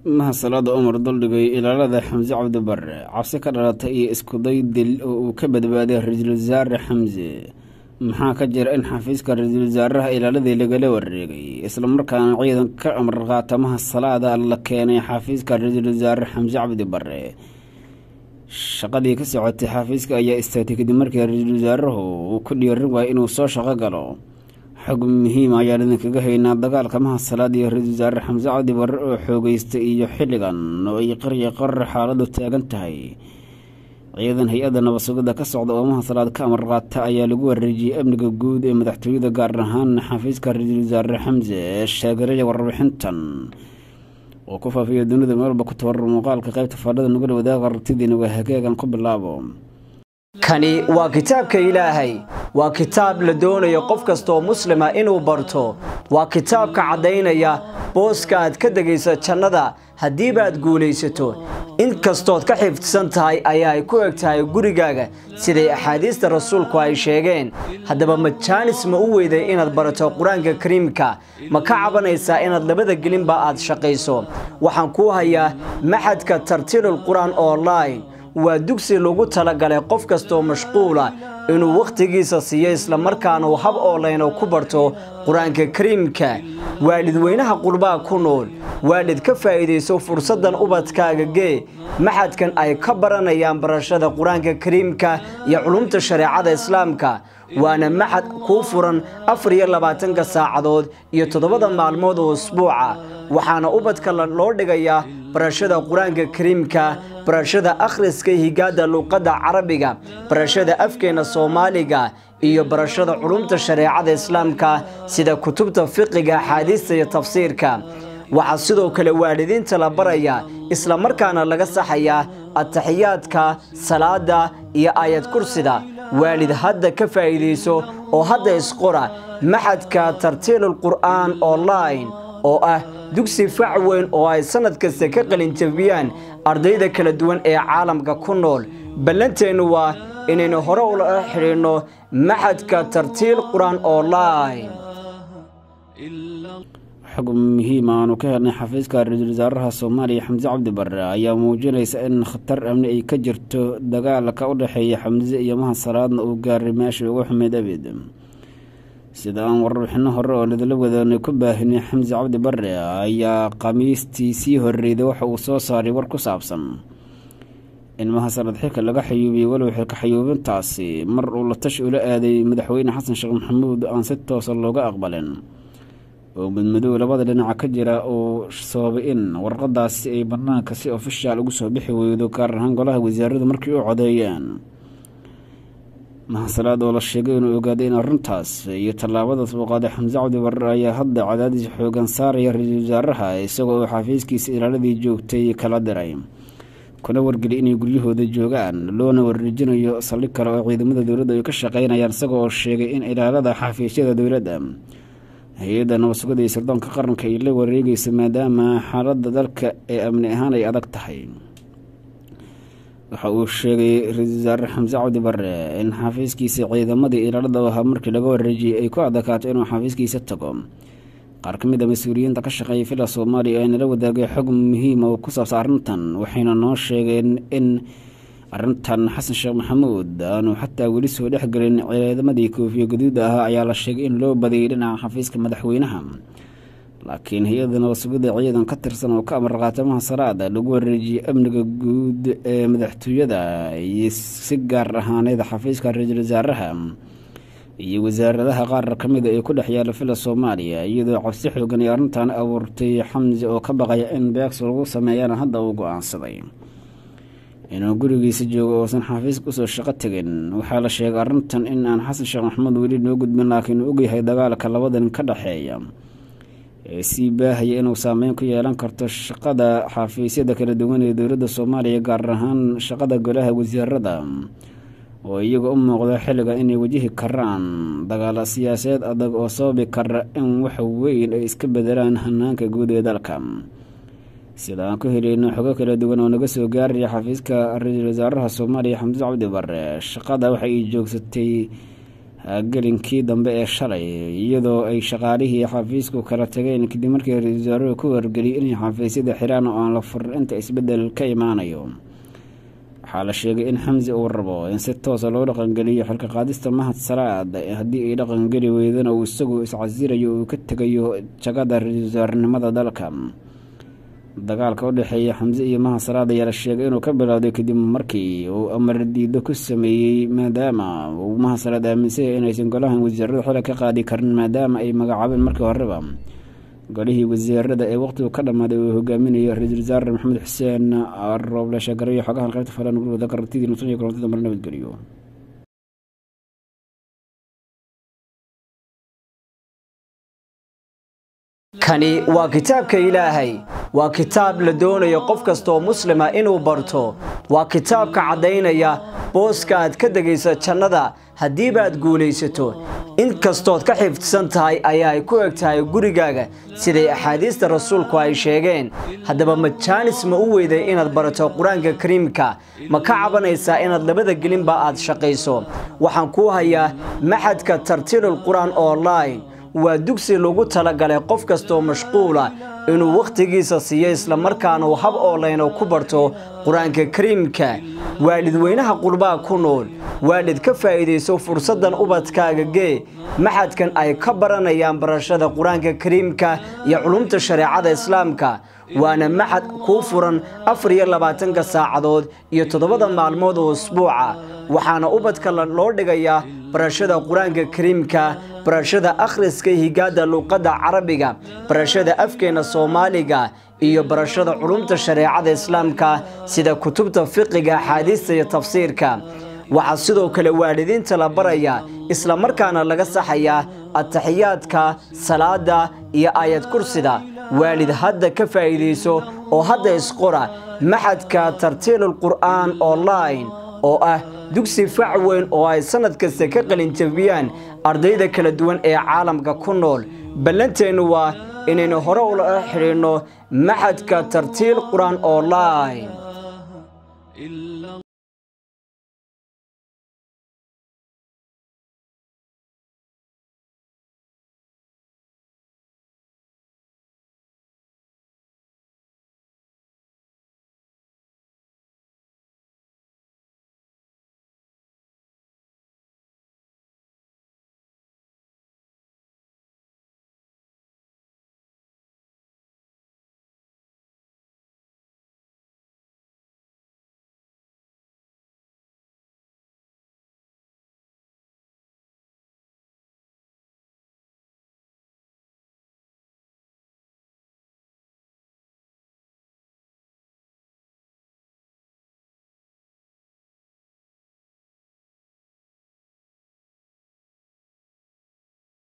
mahasalaada umar duldhigay ilaalada xamse cabdi bare cabsi ka dhalatay iyo iskuday dil oo uu ka badbaaday ra-iisul wasaare xamse maxaa ka jira in xafiiska ra-iisul wasaaraha ilaaladii lagala wareegay islamarkaana ciidan ka amar qaata mahasalaada la keenay xafiiska ra-iisul wasaare xamse cabdi bare shaqadii ka socotay xafiiska ayaa istaagtay kadib markii ra-iisul wasaaruhu uu ku dhiirin waayay inuu soo shaqo galo xog muhiima ayaan idinkaga haynaa dagaalka mahasalaad iyo ra-iisul wasaare xamse cabdi bare oo xoogeystay iyo xilligan oo ay qarya qarar xaaladu taagan tahay ciidan hay-adda nabadsugidda ka socda oo mahasalaad ka amar qaata ayaa lagu wareejiyey amniga guud ee madaxtooyada gaar ahaan xafiiska ra-iisul wasaare xamse ee sheegaraya warbixintan oo ku faafiya dunida meelba ku tabarar muuqaalka qaybta faadhada nugula wadaaga aragtidiina waa hagaagan ku bilaabo kani waa kitaabka ilaahay waa kitaab la doonayo qof kastaoo muslima inuu barto waa kitaabka caddaynaya booska aad ka degaysa jannada haddiiba aad guulaysato in kastood ka xifdsan tahay ayaa ay ku eg tahay gurigaaga siday axaadiista rasuulku ay sheegeen haddaba ma jaanis ma u weyday inaad barato qur-aanka kariimka ma ka cabanaysaa inaad labada gelinba aad shaqayso waxaan kuu hayaa maxadka tartiilul qur-aan online waa dugsi lagu talagalay qof kastaoo mashquula inuu wakhtigiisa siiyo islamarkaana uu hab oolayno ku barto qur-aanka kariimka waalidweynaha qurbaa ku nool waalid ka faa'iidayso fursaddan ubadkaaga gee maxadkan ay ka baranayaan barashada qur-aanka kariimka iyo culumta shareecada islaamka waana maxad kuu furan afar iyo labaatanka saacadood iyo toddobada maalmood oo usbuuca waxaana ubadka loo dhigayaa barashada qur-aanka kariimka barashada akhriska higaada luuqadda carabiga barashada afkeena soomaaliga iyo barashada culumta shareecada islaamka sida kutubta fiqiga axaadiista iyo tafsiirka waxaa sidoo kale waalidiinta la baraya islamarkaana laga saxayaa ataxiyaadka salaada iyo aayad kursida waalid hadda ka faa'iidayso oo hadda isqora maxadka tartiilul qur'aan online oo ah dugsi fac weyn oo ay sannad kasta ka qalinjabiyaan ardayda kala duwan ee caalamka ku nool ballanteennu waa inaynu hore ula xidhiidhno maxadka tartiil qur-aan online xog muhiima aanu ka helnay xafiiska ra-iisul wasaaraha soomaaliya xamse cabdi bare ayaa muujinaysa in khatar amni ay ka jirto dagaalka u dhexeeya xamse iyo mahasalaadna uu gaaray meeshii ugu xumeyd abid sida aan warbixino hore oo ladala wadaanay ku baahinay xamse cabdi bare ayaa khamiistii sii horreyday waxa uu soo saaray war ku saabsan in mahasalaad xilka laga xayuubiyey walow xilka xayuubintaasi mar uu la tashi ula aaday madaxweyne xasan sheekh maxamuud aan si toosa looga aqbalin oo mudmadow labada dhinaca ka jira uu sababay in warqadaasi ay banaanka si ofishaal ugu soo bixi weydo gaar ahaan golaha wasaaradu markii u codeeyeen mahasalaad oo la sheegay inuu ogaaday in arrintaas iyo tallaabadaas uu qaaday xamse cabdi bare ayaa hadda cadaadis xoogan saaraya ra-iisul wasaaraha isagoo uu xafiiskiisa ilaaladii joogtay kala diray kuna wargeliy inay guryahooda joogaan loona wareejinayo saldhig kale oo ciidamada dowladda ay ka shaqeynayaan isaga oo sheegay in ilaalada xafiisyada dowladda hay-adda nabadsugada iyo sirdoonka qaranka ay la wareegayso maadaama xaaladda dalka ee amni ahaan ay adag tahay waxa uu sheegay ra-iisul wasaare xamse cabdi bare in xafiiskiisa ciidamadii ilaalada ahaa markii laga wareejiyey ay ku adakaato inuu xafiiskiisa tago qaar ka mid a mas-uuliyiinta ka shaqeeya villa soomaaliya ee nala wadaagay xog muhiima oo ku saabsan arrintan waxayna noo sheegeen in arrintan xasan sheekh maxamuud aanu xataa weli soo dhexgelin ciidamadii koofiya gaduuda ahaa ayaa la sheegay in loo badiyay dhinaca xafiiska madaxweynaha laakiin hay-adda nabadsugida ciidan ka tirsan oo ka amar qaatamaha salaada lagu wareejiyey amniga guud ee madaxtooyada iyo si gaar ahaaneed xafiiska ra-iisul wasaaraha iyo wasaaradaha qaar ka mida ee ku dhex yaala villa soomaaliya iyadoo cabsi xoogan ay arrintan abuurtay xamse oo ka baqaya in beegsi lagu sameeyana hadda uu go-aansaday inuu gurigiisa joogo oosan xafiiska usoo shaqo tegin waxaa la sheegay arrintan in aan xasan sheekh maxamuud weli noo gudbin laakiin uu ogyahay dagaalka labadan ka dhexeeya ee sii baahaya inuu saameyn ku yeelan karto shaqada xafiisyada kala duwan ee dowladda soomaaliya gaar ahaan shaqada golaha wasiirada oo iyaga u muuqda xilligan inay wajihi karaan dagaalo siyaasadeed adag oo sababi kara in wax weyn ay iska bedelaan hanaanka guud ee dalka sida aan ku helayno xogo kala duwan oo naga soo gaaraya xafiiska ra-iisul wasaaraha soomaaliya xamse cabdi bare shaqada waxa ay joogsatay gelinkii dambe ee shalay iyadoo ay shaqaalihii xafiisku kala tageen kadib markii ra-iisul wasaaruhu ku wargeliyay inay xafiisyada xiraan oo aan la furin inta isbeddel ka imaanayo waxaa la sheegay in xamsi uu rabo in si toosa loo dhaqangeliyo xilka qaadista mahad salaad haddii ay dhaqangeli weydana uu isagu iscasirayo uu ka tegayo jagada ra-iisul wasaarenimada dalka dagaalka u dhexeeya xamse iyo mahad salaad ayaa la sheegay inuu ka bilowday kadib markii uu amar diido ku sameeyey maadaama uu mahad salaad aaminsanya inaysan golahan wasiirada xila ka qaadi karin maadaama ay magacaabeen markii horeba golihii wasiirada ee waqtigu ka dhammaaday uu hogaaminayo ra-iisul wasaare maxamed xuseen rooble sheegarayo xogahan qaybta falan gurwada karantidii nusan iyo korontada mar nabadgeliyo kani waa kitaabka ilaahay waa kitaab la doonayo qof kastaoo muslima inuu barto waa kitaabka caddaynaya booska aad ka degaysa jannada haddiibaad guulaysato inkastood ka xifdsan tahay ayaa ay ku eg tahay gurigaaga siday axaadiista rasuulku ay sheegeen haddaba ma jaanis ma u weyday inaad barato qur-aanka kariimka ma ka cabanaysaa inaad labada gelinba aad shaqayso waxaan kuu hayaa maxadka tartiilul qur-aan online waa dugsi lagu talagalay qof kastaoo mashquula inuu wakhtigiisa siiyo islamarkaana uu hab oolayno ku barto qur-aanka kariimka waalidweynaha qurbaa ku nool waalid ka faa'iidayso fursaddan ubadkaaga gee maxadkan ay ka baranayaan barashada qur-aanka kariimka iyo culumta shareecada islaamka waana maxad kuu furan afar iyo labaatanka saacadood iyo toddobada maalmood oo usbuuca waxaana ubadka loo dhigayaa barashada qur-aanka kariimka barashada akhriska higaada luuqadda carabiga barashada afkeena soomaaliga iyo barashada culumta shareecada islaamka sida kutubta fiqiga axaadiista iyo tafsiirka waxaa sidoo kale waalidiinta la baraya isla markaana laga saxayaa ataxiyaadka salaada iyo aayad kursida waalid hadda ka faa'iidayso oo hadda isqora maxadka tartiilul qur'aan online oo ah dugsi fac weyn oo ay sannad kasta ka qalinjabiyaan ardayda kala duwan ee caalamka ku nool ballanteennu waa inaynu hore ula xidhiidhno maxadka tartiil qur-aan online